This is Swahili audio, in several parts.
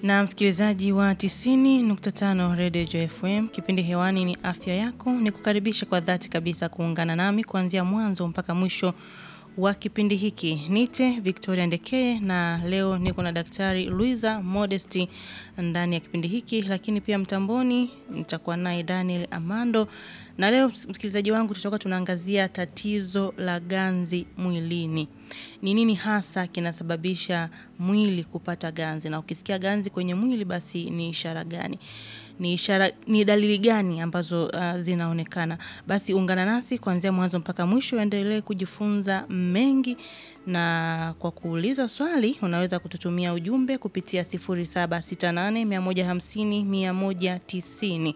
Na msikilizaji wa 90.5 Radio Joy FM, kipindi hewani ni afya yako. Ni kukaribisha kwa dhati kabisa kuungana nami kuanzia mwanzo mpaka mwisho wa kipindi hiki. Nite Victoria Ndekee na leo niko na Daktari Luiza Modesti ndani ya kipindi hiki, lakini pia mtamboni nitakuwa naye Daniel Amando, na leo msikilizaji wangu, tutakuwa tunaangazia tatizo la ganzi mwilini. Ni nini hasa kinasababisha mwili kupata ganzi, na ukisikia ganzi kwenye mwili, basi ni ishara gani? Ni ishara, ni dalili gani ambazo uh, zinaonekana? Basi ungana nasi kuanzia mwanzo mpaka mwisho, endelee kujifunza mengi, na kwa kuuliza swali unaweza kututumia ujumbe kupitia 0768150190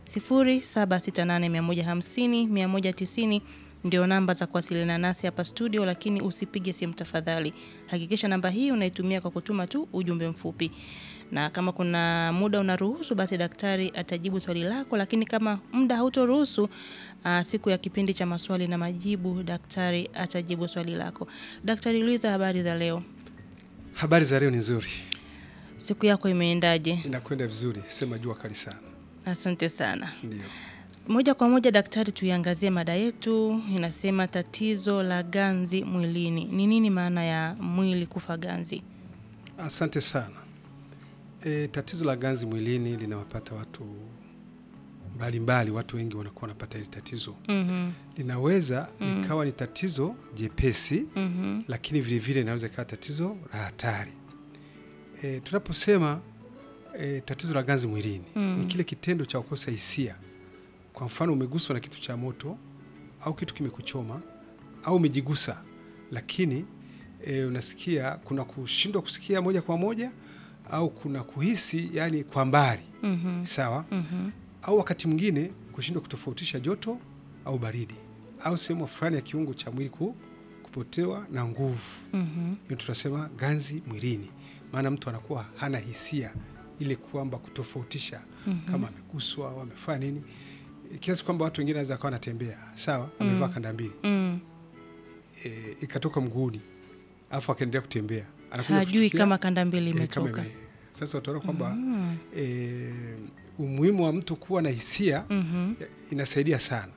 0768150190 ndio namba za kuwasiliana nasi hapa studio, lakini usipige simu tafadhali. Hakikisha namba hii unaitumia kwa kutuma tu ujumbe mfupi, na kama kuna muda unaruhusu, basi daktari atajibu swali lako, lakini kama muda hautoruhusu, aa, siku ya kipindi cha maswali na majibu, daktari atajibu swali lako. Daktari Luiza, habari za leo? Habari za leo ni nzuri, Siku yako imeendaje? inakwenda vizuri, sema jua kali sana. Asante sana. Ndio, Moja kwa moja daktari, tuiangazie mada yetu. Inasema tatizo la ganzi mwilini. Ni nini maana ya mwili kufa ganzi? asante sana. E, tatizo la ganzi mwilini linawapata watu mbalimbali, watu wengi wanakuwa wanapata hili tatizo. Mhm, Linaweza likawa ni tatizo jepesi, mhm, lakini vilevile linaweza ikawa tatizo la hatari. E, tunaposema e, tatizo la ganzi mwilini Mm. ni kile kitendo cha kukosa hisia. Kwa mfano, umeguswa na kitu cha moto au kitu kimekuchoma au umejigusa, lakini e, unasikia kuna kushindwa kusikia moja kwa moja au kuna kuhisi yani kwa mbali mhm, sawa, mhm, au wakati mwingine kushindwa kutofautisha joto au baridi au sehemu fulani ya kiungo cha mwili ku, kupotewa na nguvu mhm, hiyo tunasema ganzi mwilini, maana mtu anakuwa hana hisia ile kwamba kutofautisha kama ameguswa au amefanya nini, kiasi kwamba watu wengine wanaweza kawa anatembea sawa, amevaa kanda mbili mm. e, ikatoka mguuni alafu akaendelea kutembea, anakuja Hajui kushtukia, kama kanda mbili e, kama imetoka. ime- sasa utaona kwamba Mm, e, umuhimu wa mtu kuwa na hisia mhm, inasaidia sana.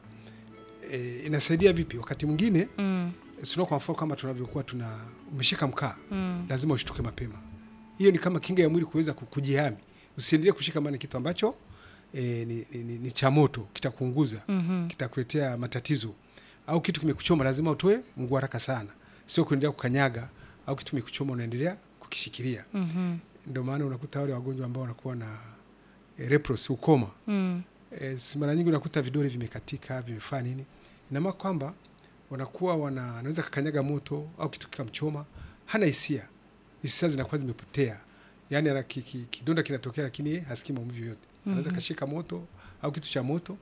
E, inasaidia vipi? Wakati mwingine mm, sio, kwa mfano kama tunavyokuwa tuna umeshika mkaa mm, lazima ushtuke mapema. Hiyo ni kama kinga ya mwili kuweza ku- kujihami, usiendelee kushika maana kitu ambacho e, ni, ni, ni, ni cha moto, kitakuunguza, mhm, kitakuletea matatizo. Au kitu kimekuchoma, lazima utoe mguu haraka sana, sio kuendelea kukanyaga. Au kitu kimekuchoma, unaendelea kukishikilia. mhm, Ndio maana unakuta wale wagonjwa ambao wanakuwa na e, leprosy, ukoma mm, e, si mara nyingi unakuta vidole vimekatika, vimefanya nini, ina maana kwamba wanakuwa wana anaweza kakanyaga moto au kitu kikamchoma, hana hisia, hisia zinakuwa zimepotea, yani ana ki, ki, kidonda kinatokea, lakini yeye hasikii maumivu yote. Anaweza kashika moto au kitu cha moto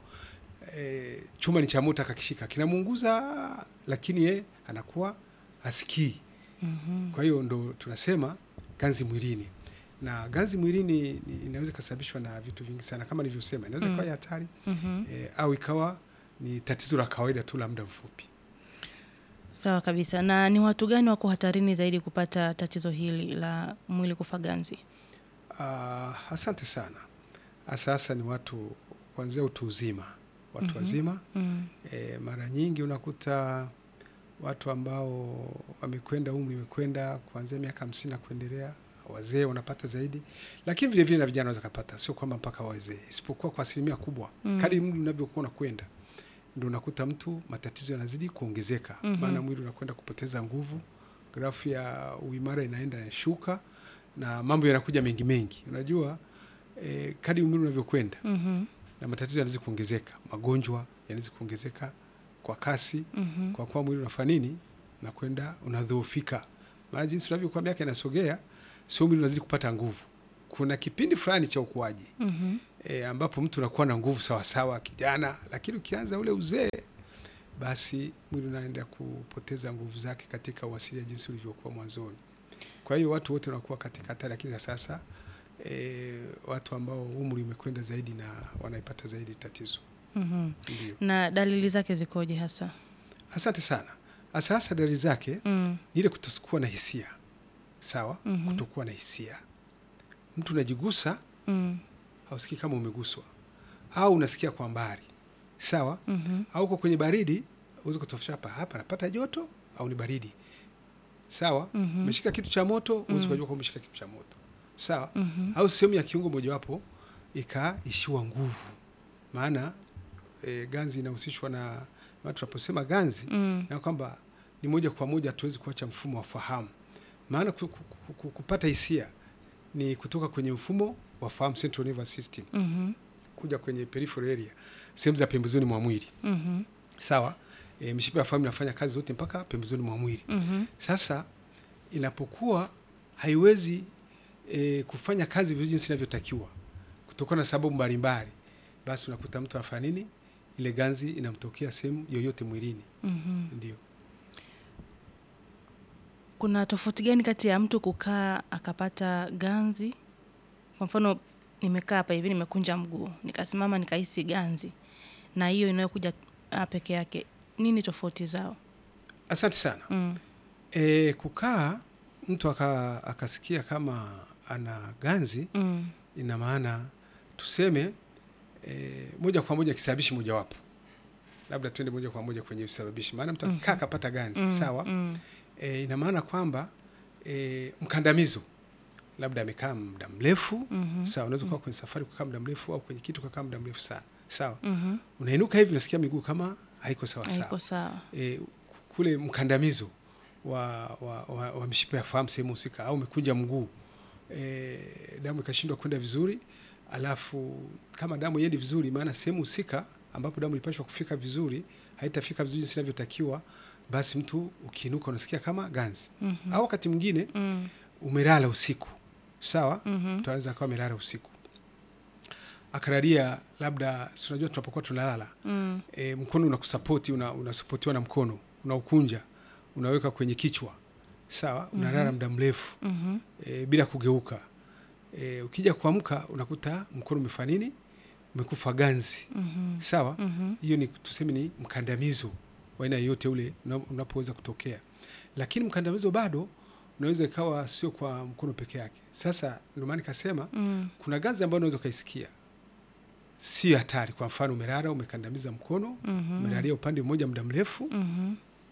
e, chuma ni cha moto, akakishika kinamuunguza, lakini yeye anakuwa hasikii. mhm, Kwa hiyo ndo tunasema ganzi mwilini, na ganzi mwilini ni- inaweza ikasababishwa na vitu vingi sana, kama nilivyosema, inaweza ikawa ya hatari mhm. e, au ikawa ni tatizo la kawaida tu la muda mfupi. Sawa kabisa. Na ni watu gani wako hatarini zaidi kupata tatizo hili la mwili kufa ganzi? Ah, asante sana. Hasa hasa ni watu kuanzia utu uzima, watu wazima Mm, e, mara nyingi unakuta watu ambao wamekwenda umri umekwenda kuanzia miaka hamsini na kuendelea, wazee wanapata zaidi, lakini vile vile na vijana wanaweza kupata, sio kwamba mpaka wazee, isipokuwa kwa asilimia kubwa Mm. kadri mtu unavyokuwa unakwenda ndio unakuta mtu matatizo yanazidi kuongezeka, Mhm. maana mwili unakwenda kupoteza nguvu, grafu ya uimara inaenda inashuka, na mambo yanakuja mengi mengi. Unajua eh, kadri mwili unavyokwenda mhm, na matatizo yanaweza kuongezeka, magonjwa yanaweza kuongezeka kwa kasi, mhm, kwa kuwa mwili unafanya nini, nakwenda unadhoofika. Maana jinsi unavyokuwa miaka inasogea, sio mwili unazidi kupata nguvu. Kuna kipindi fulani cha ukuaji mhm. e, ambapo mtu unakuwa na nguvu sawasawa kijana, lakini ukianza ule uzee, basi mwili unaenda kupoteza nguvu zake katika uasilia jinsi ulivyokuwa mwanzoni. Kwa hiyo watu wote wanakuwa katika hatari, lakini za sasa e, watu ambao umri umekwenda zaidi na wanaipata zaidi tatizo. Mhm. Ndio, Na dalili zake zikoje hasa? asante sana. Hasa hasa dalili zake Mm, ni ile kutokuwa na hisia sawa, Mhm. kutokuwa na hisia mtu unajigusa Mm. hausikii kama umeguswa au unasikia kwa mbali sawa Mhm. au uko kwenye baridi uweze kutofautisha hapa hapa napata joto au ni baridi sawa Mhm. umeshika kitu cha moto uweze kujua kwamba umeshika kitu cha moto sawa Mhm. au sehemu ya kiungo mojawapo ikaishiwa nguvu maana e, ganzi inahusishwa na na tunaposema ganzi Mm. na kwamba ni moja kwa moja hatuwezi kuacha mfumo wa fahamu maana ku, ku, ku, ku, kupata hisia ni kutoka kwenye mfumo wa fahamu central nervous system Mhm. kuja kwenye peripheral area sehemu za pembezoni mwa mwili Mhm. sawa e, mishipa ya fahamu inafanya kazi zote mpaka pembezoni mwa mwili Mhm. sasa inapokuwa haiwezi e, kufanya kazi vizuri jinsi inavyotakiwa kutokana na sababu mbalimbali basi unakuta mtu anafanya nini ile ganzi inamtokea sehemu yoyote mwilini Mhm. ndio Kuna tofauti gani kati ya mtu kukaa akapata ganzi? Kwa mfano nimekaa hapa hivi nimekunja mguu, nikasimama nikahisi ganzi. Na hiyo inayokuja ah, peke yake. Nini tofauti zao? asante sana Mm. e, kukaa mtu aka, akasikia kama ana ganzi Mm. ina maana tuseme e, moja kwa moja kisababishi mojawapo labda tuende moja kwa moja kwenye visababishi maana mtu akikaa akapata ganzi Mm. sawa Mm. e, ina maana kwamba e, mkandamizo labda amekaa muda mrefu Mhm. sawa unaweza kuwa kwenye safari kukaa muda mrefu au kwenye kitu kukaa muda mrefu sana sawa Mhm. unainuka hivi unasikia miguu kama haiko sawa Haiko sawa sawa. e, kule mkandamizo wa, wa, wa, wa mishipa ya fahamu sehemu husika au umekunja mguu e, damu ikashindwa kwenda vizuri alafu kama damu iendi vizuri maana sehemu husika ambapo damu ilipashwa kufika vizuri haitafika vizuri jinsi inavyotakiwa basi mtu ukiinuka unasikia kama ganzi Mhm. au wakati mwingine Mm. umelala usiku sawa Mhm. mtu anaweza akawa amelala usiku akalalia labda si unajua tunapokuwa tunalala Mm. e, mkono unakusapoti una, unasapotiwa na mkono unaukunja unaweka kwenye kichwa sawa unalala muda mrefu Mhm. e, bila kugeuka e, ukija kuamka unakuta mkono umefanya nini umekufa ganzi Mhm. sawa Mhm. hiyo ni tuseme ni mkandamizo wa aina yoyote ule una- unapoweza kutokea lakini mkandamizo bado unaweza ikawa sio kwa mkono peke yake sasa ndio maana nikasema Mm. kuna ganzi ambayo unaweza ukaisikia sio hatari kwa mfano umelala umekandamiza mkono Mhm. umelalia upande mmoja muda mrefu Mhm.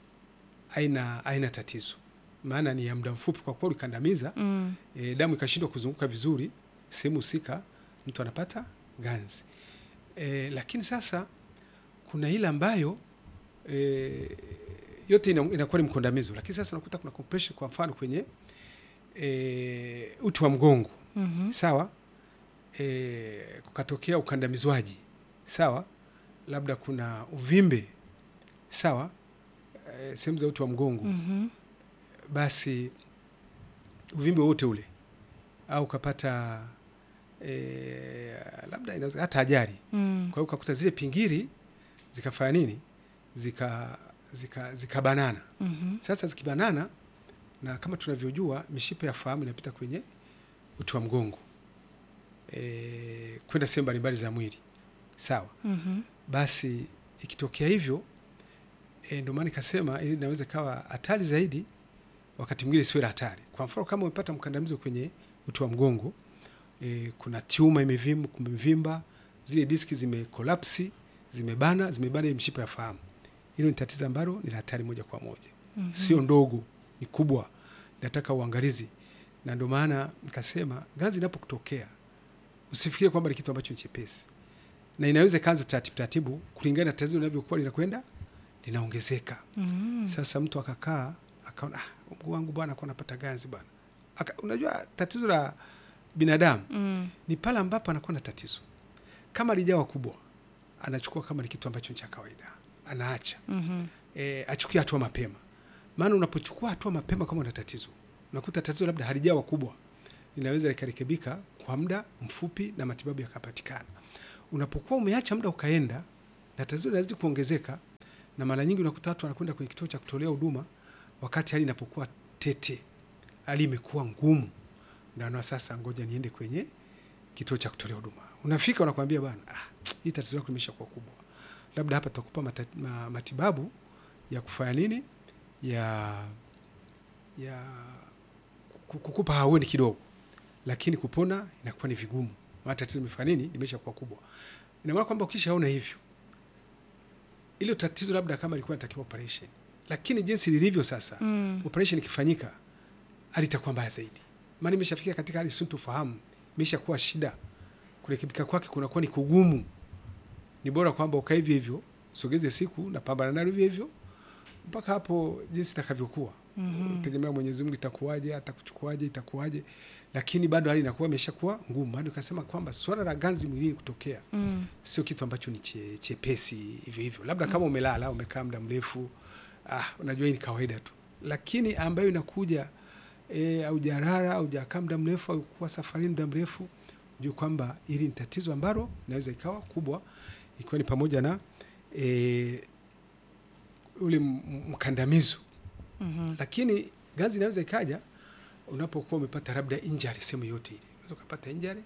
haina haina tatizo maana ni ya muda mfupi kwa kuwa ulikandamiza Mm. e, damu ikashindwa kuzunguka vizuri sehemu husika mtu anapata ganzi e, lakini sasa kuna ile ambayo e, yote ina- inakuwa ni mkandamizo lakini sasa unakuta kuna compression kwa mfano kwenye e, uti wa mgongo Mhm. sawa e, kukatokea ukandamizwaji sawa labda kuna uvimbe sawa e, sehemu za uti wa mgongo Mhm. basi uvimbe wote ule au ukapata e, labda inaweza hata ajali Mm. kwa hiyo ukakuta zile pingiri zikafanya nini zika zika zikabanana Mhm. sasa zikibanana na kama tunavyojua mishipa ya fahamu inapita kwenye uti wa mgongo e, kwenda sehemu mbalimbali za mwili sawa Mhm. basi ikitokea hivyo e, ndio maana nikasema ili inaweza ikawa hatari zaidi wakati mwingine siwe hatari kwa mfano kama umepata mkandamizo kwenye uti wa mgongo e, kuna tiuma imevimba, kumevimba zile diski zimekolapsi zimebana zimebana ile mshipa ya fahamu hilo ni tatizo ambalo ni la hatari moja kwa moja Mhm. sio ndogo ni kubwa nataka uangalizi na ndio maana nikasema ganzi inapokutokea usifikirie kwamba ni kitu ambacho ni chepesi na inaweza ikaanza taratibu taratibu kulingana na tatizo linavyokuwa linakwenda linaongezeka Mhm. sasa mtu akakaa akaona ah, mguu wangu bwana kwa napata ganzi bwana Aka, unajua tatizo la binadamu Mm. ni pale ambapo anakuwa na tatizo kama lijawa kubwa anachukua kama ni kitu ambacho ni cha kawaida anaacha Mhm. e, achukie hatua mapema maana unapochukua hatua mapema kama una tatizo unakuta tatizo labda halijawa kubwa linaweza likarekebika kwa muda mfupi na matibabu yakapatikana unapokuwa umeacha muda ukaenda na tatizo linazidi kuongezeka na mara nyingi unakuta watu wanakwenda kwenye kituo cha kutolea huduma wakati hali inapokuwa tete hali imekuwa ngumu naona sasa ngoja niende kwenye kituo cha kutolea huduma unafika unakwambia bwana ah, hii tatizo lako limesha kuwa kubwa labda hapa tutakupa mata, ma, matibabu ya kufanya nini ya ya ku- kukupa haueni kidogo lakini kupona inakuwa ni vigumu, maana tatizo limefanya nini, limesha kuwa kubwa. Ina maana kwamba ukishaona hivyo, ile tatizo labda kama ilikuwa inatakiwa operation, lakini jinsi lilivyo sasa Mm. operation ikifanyika hali itakuwa mbaya zaidi, maana imeshafikia katika hali sintofahamu, imeshakuwa shida, kurekebika kwake kunakuwa ni kugumu. Ni bora kwamba ukae hivyo hivyo, sogeze siku na pambana nalo hivyo hivyo mpaka hapo jinsi itakavyokuwa. Mhm. Tegemea Mwenyezi Mungu itakuwaje, atakuchukuaje, itakuwaje, lakini bado hali inakuwa imeshakuwa ngumu. Hadi ukasema kwamba swala la ganzi mwilini kutokea Mm. sio kitu ambacho ni che, chepesi hivyo hivyo, labda kama umelala umekaa muda mrefu, ah, unajua hii ni kawaida tu, lakini ambayo inakuja e, au jarara au jakaa muda mrefu au kuwa safarini muda mrefu, ujue kwamba hili ni tatizo ambalo inaweza ikawa kubwa, ikiwa ni pamoja na e, ule m- m- mkandamizo Mhm. lakini ganzi inaweza ikaja unapokuwa umepata labda injury sehemu yote ile, unaweza ukapata injury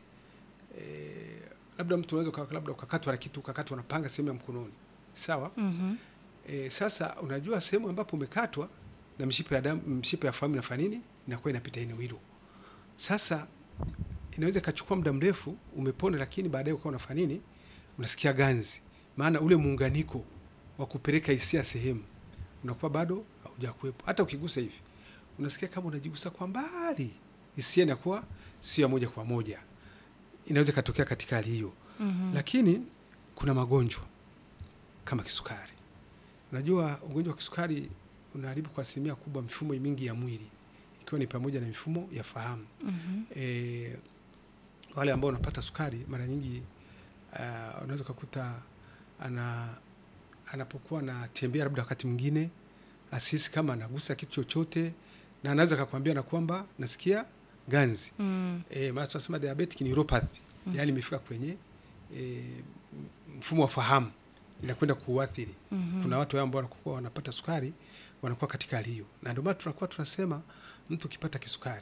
eh, labda mtu unaweza uka- labda ukakatwa na kitu ukakatwa na panga sehemu ya mkononi, sawa. Mhm. E, sasa unajua sehemu ambapo umekatwa na mshipa ya damu, mshipa ya fahamu inafanya nini, inakuwa inapita eneo hilo. Sasa inaweza ikachukua muda mrefu umepona, lakini baadaye ukawa unafanya nini, unasikia ganzi, maana ule muunganiko wa kupeleka hisia sehemu unakuwa bado haujakuwepo. Hata ukigusa hivi unasikia kama unajigusa kwa mbali, hisia inakuwa sio ya moja kwa moja. Inaweza ikatokea katika hali hiyo Mhm. lakini kuna magonjwa kama kisukari. Unajua ugonjwa wa kisukari unaharibu kwa asilimia kubwa mifumo mingi ya mwili ikiwa ni pamoja na mifumo ya fahamu. Mhm. E, wale ambao wanapata sukari mara nyingi uh, unaweza ukakuta ana anapokuwa anatembea labda wakati mwingine asisi kama anagusa kitu chochote, na anaweza akakwambia na kwamba nasikia ganzi Mm. e, maana tunasema diabetic neuropathy Mm. yaani imefika kwenye e, mfumo wa fahamu inakwenda kuuathiri. Mhm. Kuna watu ambao wanakuwa wanapata sukari wanakuwa katika hali hiyo, na ndio maana tunakuwa tunasema mtu ukipata kisukari,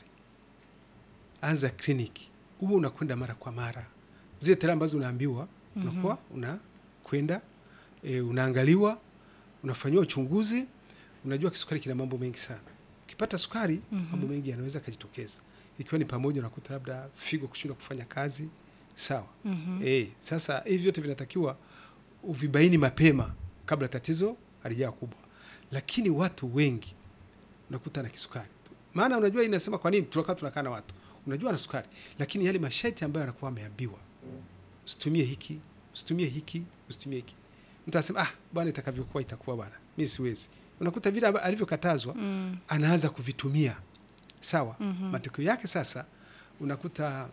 anza kliniki, huo unakwenda mara kwa mara, zile tarehe ambazo unaambiwa Mhm. unakuwa unakwenda e, unaangaliwa, unafanyiwa uchunguzi. Unajua kisukari kina mambo mengi sana. Ukipata sukari Mhm. mambo mengi yanaweza kujitokeza, ikiwa ni pamoja na kuta labda figo kushindwa kufanya kazi sawa. Mhm. E, sasa hivi vyote vinatakiwa uvibaini mapema kabla tatizo halijawa kubwa, lakini watu wengi unakuta na kisukari tu. Maana unajua inasema kwa nini tunakaa tunakaa na watu, unajua na sukari, lakini yale masharti ambayo anakuwa ameambiwa, usitumie hiki, usitumie hiki, usitumie hiki, mtu anasema ah, bwana itakavyokuwa itakuwa bwana, mimi siwezi. Unakuta vile amba- alivyokatazwa Mm. anaanza kuvitumia sawa. Mhm. Matokeo yake sasa unakuta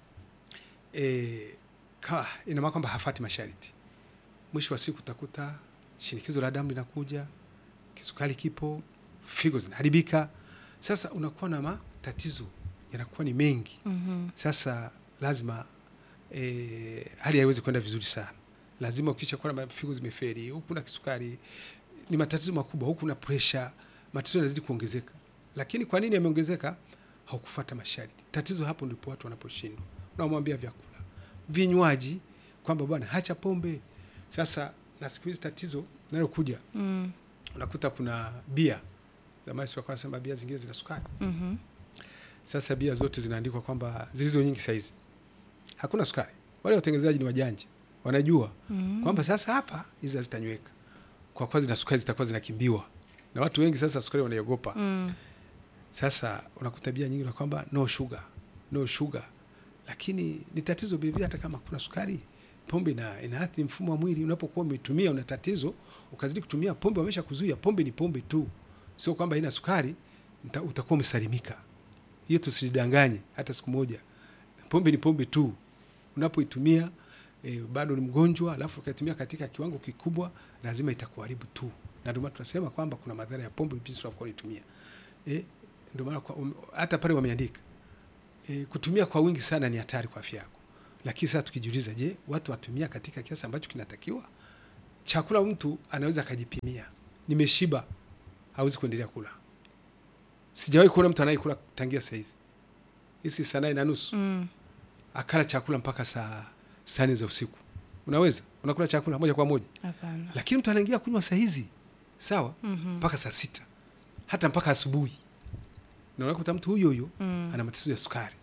e, ka, ina maana kwamba hafati masharti. Mwisho wa siku utakuta shinikizo la damu linakuja, kisukari kipo, figo zinaharibika. Sasa unakuwa na matatizo yanakuwa ni mengi. Mhm. Sasa lazima e, hali haiwezi kwenda vizuri sana. Lazima ukisha kuwa na figo zimeferi, huku na kisukari, ni matatizo makubwa, huku na presha, matatizo yanazidi kuongezeka. Lakini kwa nini yameongezeka? Haukufuata masharti. Tatizo hapo ndipo watu wanaposhindwa. Unamwambia vyakula, vinywaji, kwamba bwana hacha pombe. Sasa na siku hizi tatizo linalokuja Mm. unakuta kuna bia, zamani sio nasema bia zingine zina sukari Mhm. sasa bia zote zinaandikwa kwamba zilizo nyingi saizi hakuna sukari. Wale watengenezaji ni wajanja, wanajua Mhm. kwamba sasa hapa hizi hazitanyweka kwa kuwa zina sukari, zitakuwa zinakimbiwa na watu wengi. Sasa sukari wanaiogopa. Mm. Sasa unakuta bia nyingi na kwamba no sugar, no sugar, lakini ni tatizo vilevile. Hata kama kuna sukari, pombe ina inaathiri mfumo wa mwili. Unapokuwa umetumia una tatizo, ukazidi kutumia pombe, wamesha kuzuia. Pombe ni pombe tu, sio kwamba ina sukari nita- utakuwa umesalimika. Hiyo tusijidanganye hata siku moja. Pombe ni pombe tu, unapoitumia e, bado ni mgonjwa, alafu ukaitumia katika kiwango kikubwa, lazima itakuharibu tu, na ndio maana tunasema kwamba kuna madhara ya pombe jinsi unapokuwa unaitumia. Eh, ndio maana kwa- um, hata pale wameandika e, kutumia kwa wingi sana ni hatari kwa afya yako. Lakini sasa tukijiuliza, je, watu watumia katika kiasi ambacho kinatakiwa? Chakula mtu anaweza akajipimia, nimeshiba, hawezi kuendelea kula. Sijawahi kuona mtu anayekula tangia saa hizi hizi saa nane na nusu Mm. akala chakula mpaka saa saa nne za usiku. Unaweza unakula chakula moja kwa moja, Hapana. lakini mtu anaingia kunywa saa hizi sawa Mhm. mpaka saa sita hata mpaka asubuhi, na unakuta mtu huyo huyo Mm. ana matatizo ya sukari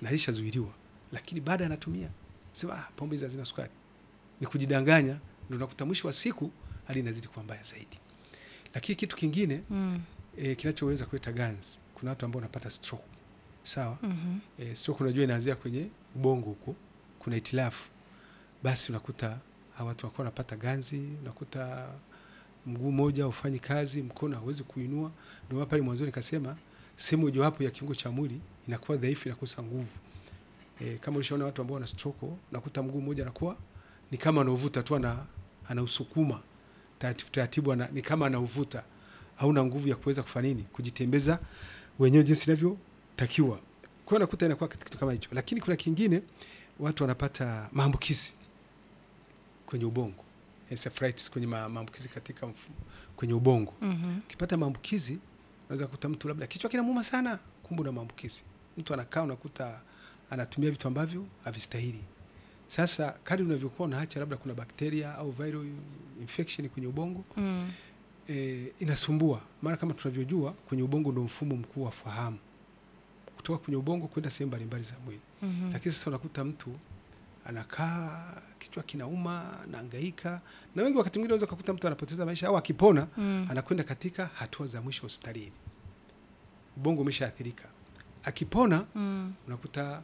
na alishazuiliwa, lakini baada anatumia sema ah, pombe hizi hazina sukari, ni kujidanganya, ndio unakuta mwisho wa siku hali inazidi kuwa mbaya zaidi. Lakini kitu kingine Mm. e, kinachoweza kuleta ganzi, kuna watu ambao wanapata stroke sawa. Mhm. E, stroke unajua inaanzia kwenye ubongo huko, kuna itilafu, basi unakuta hawa watu wakuwa wanapata ganzi, unakuta mguu mmoja ufanyi kazi, mkono hauwezi kuinua. Ndio maana pale mwanzo nikasema sehemu mojawapo ya kiungo cha mwili inakuwa dhaifu, inakosa nguvu. E, kama ulishaona watu ambao wana stroke, unakuta mguu mmoja anakuwa ni kama anauvuta tu, ana anausukuma taratibu taratibu, ana, ni kama anauvuta, hauna nguvu ya kuweza kufanya nini, kujitembeza wenyewe jinsi inavyotakiwa. Kwa hiyo nakuta inakuwa kitu kama hicho, lakini kuna kingine watu wanapata maambukizi kwenye ubongo, encephalitis, kwenye ma- maambukizi katika mfu, kwenye ubongo. Mhm. Ukipata maambukizi unaweza kukuta mtu labda kichwa kinamuuma sana, kumbe una maambukizi. Mtu anakaa unakuta anatumia vitu ambavyo havistahili. Sasa kadri unavyokuwa unaacha, labda kuna bakteria au viral infection kwenye ubongo Mm. e, inasumbua. Maana kama tunavyojua kwenye ubongo ndio mfumo mkuu wa fahamu, kutoka kwenye ubongo kwenda sehemu mbalimbali za mwili. Mhm. Lakini sasa unakuta mtu anakaa kichwa kinauma, anahangaika, na wengi wakati mwingine unaweza kukuta mtu anapoteza maisha au akipona Mm. anakwenda katika hatua za mwisho hospitalini, ubongo umeshaathirika. Akipona Mm. unakuta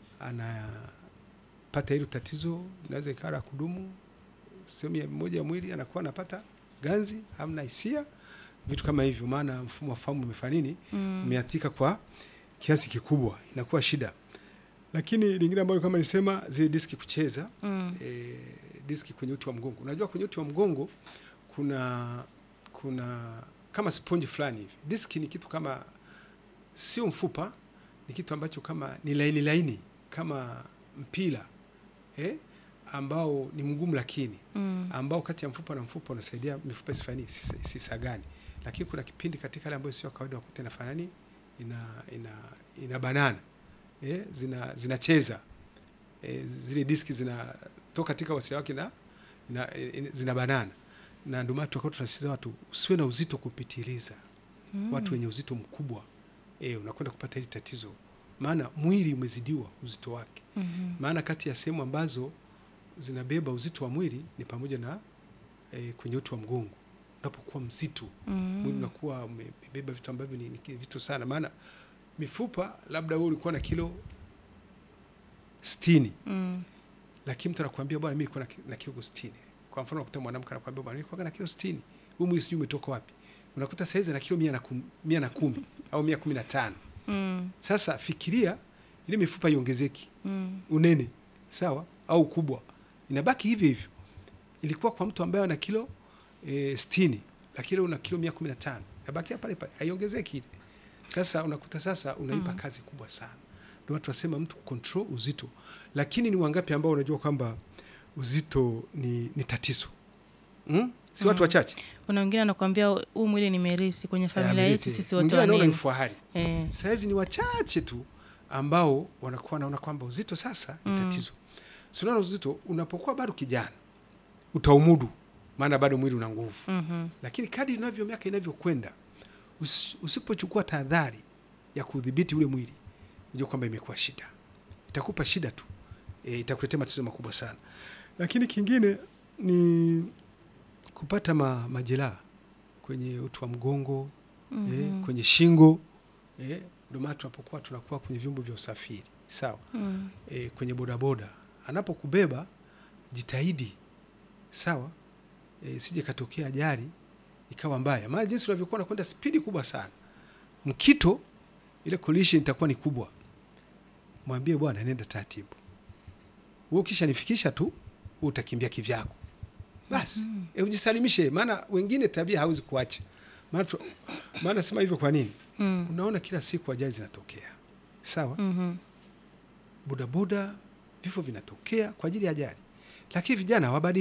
anapata hilo tatizo, inaweza ikawa la kudumu sehemu ya moja ya mwili, anakuwa anapata ganzi, hamna hisia, vitu kama hivyo, maana mfumo wa fahamu umefanya nini, Mm. umeathirika kwa kiasi kikubwa, inakuwa shida. Lakini lingine ambalo kama nisema zile diski kucheza Mm. e, diski kwenye uti wa mgongo. Unajua kwenye uti wa mgongo kuna kuna kama sponge fulani hivi. Diski ni kitu kama sio mfupa, ni kitu ambacho kama ni laini laini kama mpira eh, ambao ni mgumu lakini Mm. ambao kati ya mfupa na mfupa unasaidia mifupa isifanye isi- isisagane, lakini kuna kipindi katika ile ambayo sio kawaida wakuta inafanya nini, ina ina ina banana eh, zina zinacheza eh, zile diski zinatoka katika wasia wake na ina, ina, zina banana, na ndio maana tutakuwa tunasisitiza watu usiwe na uzito kupitiliza. Mm. Watu wenye uzito mkubwa eh, unakwenda kupata hili tatizo, maana mwili umezidiwa uzito wake Mhm. maana kati ya sehemu ambazo zinabeba uzito wa mwili ni pamoja na e, kwenye uti wa mgongo. Unapokuwa mzito mwili Mm. unakuwa umebeba vitu ambavyo ni, ni vitu sana, maana mifupa, labda wewe ulikuwa na kilo sitini Mm. lakini mtu anakuambia bwana, mimi nilikuwa na ki- na kilo sitini. Kwa mfano unakuta mwanamke anakuambia bwana, nilikuwa na kilo sitini, huu mwili sijui umetoka wapi. Unakuta saizi ana kilo mia na kum, mia na kumi au mia kumi na tano. Mm. Sasa fikiria ile mifupa iongezeki Mm. unene sawa au ukubwa inabaki hivyo hivyo. Ilikuwa kwa mtu ambaye ana kilo e, sitini lakini una kilo mia kumi na tano inabakia pale pale, haiongezeki ile. Sasa unakuta sasa unaipa Mm. kazi kubwa sana. Ndio watu wasema mtu control uzito, lakini ni wangapi ambao unajua kwamba uzito ni, ni tatizo mm? si watu Mm. wachache Kuna wengine anakuambia huu mwili nimerisi kwenye familia Eh, yetu amerithi. sisi wote Mwingine anaona ni wanene. fahari Eh. sahizi ni wachache tu ambao wanakuwa wanaona kwamba uzito sasa ni Mm. tatizo. Si unaona uzito unapokuwa bado kijana utaumudu, maana bado mwili una nguvu, Mhm. lakini kadri inavyo miaka inavyokwenda, usi- usipochukua tahadhari ya kudhibiti ule mwili, unajua kwamba imekuwa shida, itakupa shida tu e, itakuletea matatizo makubwa sana. Lakini kingine ni kupata ma, majeraha kwenye uti wa mgongo Mhm. eh, kwenye shingo eh, ndio maana tunapokuwa tunakuwa kwenye vyombo vya usafiri sawa, Mm. eh, kwenye bodaboda anapokubeba jitahidi sawa, eh, sije katokea ajali ikawa mbaya, maana jinsi unavyokuwa nakwenda spidi kubwa sana, mkito ile collision itakuwa ni kubwa. Mwambie bwana, nenda taratibu, wewe ukisha nifikisha tu, wewe utakimbia kivyako basi. Mhm. E, ujisalimishe, maana wengine tabia hauzi kuacha. Maana tu- maana sema hivyo kwa nini? Mm. Unaona kila siku ajali zinatokea, sawa, Mhm. bodaboda, vifo vinatokea kwa ajili ya ajali, lakini vijana hawabadiliki.